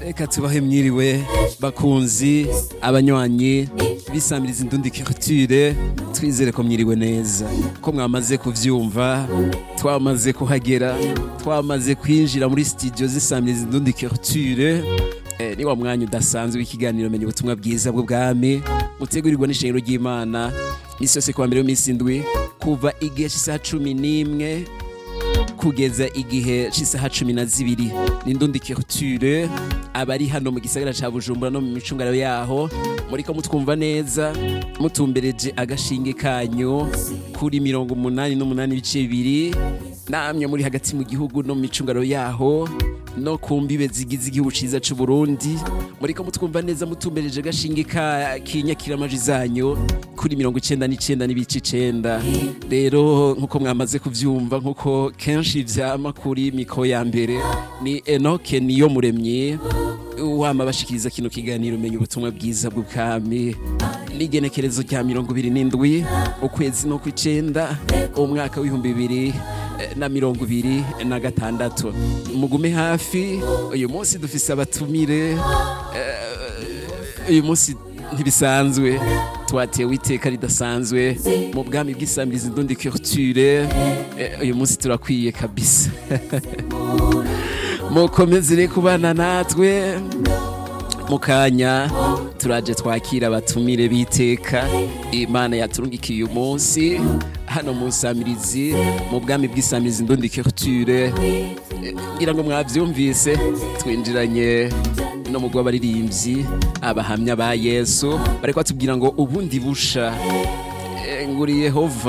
reka tubahe mwiriwe bakunzi abanywanyi bisamiriza indundi culture twizere ko mwiriwe neza ko mwamaze kuvyumva twamaze kuhagera twamaze kwinjira muri studio zisamiriza indundi culture eh, ni wa mwanya udasanzwe w'ikiganiro menya ubutumwa bwiza bw'ubwami mutegurirwa n'ishengero ry'imana misi yose kuwa mbere w'imisi indwi kuva igihe cy'isaha cumi n'imwe kugeza igihe cy'isaha cumi na zibiri ni ndundi culture abari hano mu gisagara ca bujumbura no mu micungararo yaho muriko mutwumva neza mutumbereje agashinge kanyu kuri mirongo umunani n'umunani ibice bibiri namwe muri hagati mu gihugu no mu micungararo yaho no ku mbibe zigize igihugu ciza c'u Burundi muriko mutwumva neza mutumbereje agashinge ka kinyakiramaji zanyu kuri mirongo icenda n'icenda n'ibice icenda rero nkuko mwamaze kuvyumva nkuko kenshi vyama kuri miko ya mbere ni Enoke niyo muremyi wama bashikiriza kino kiganiro menya ubutumwa bwiza bw'ubwami n'igenekerezo rya mirongo ibiri n'indwi ukwezi no kw'icenda umwaka w'ibihumbi bibiri eh, na mirongo ibiri na gatandatu mugume hafi uyu munsi dufise abatumire eh, uyu munsi ntibisanzwe twatewe iteka ridasanzwe mu bwami bw'isamiriza indundi culture eh, uyu munsi turakwiye kabisa mukomezere kubana natwe mu kanya turaje twakira abatumire b'iteka imana yaturungikiye uyu munsi hano mu nsamirizi mu bwami bw'isamirizi indundi culture Eh, ngira ngo mwavyumvise twinjiranye no mu rw'abaririmbyi abahamya ba yesu bariko batubwira ngo ubundi busha Eh, nguri yehova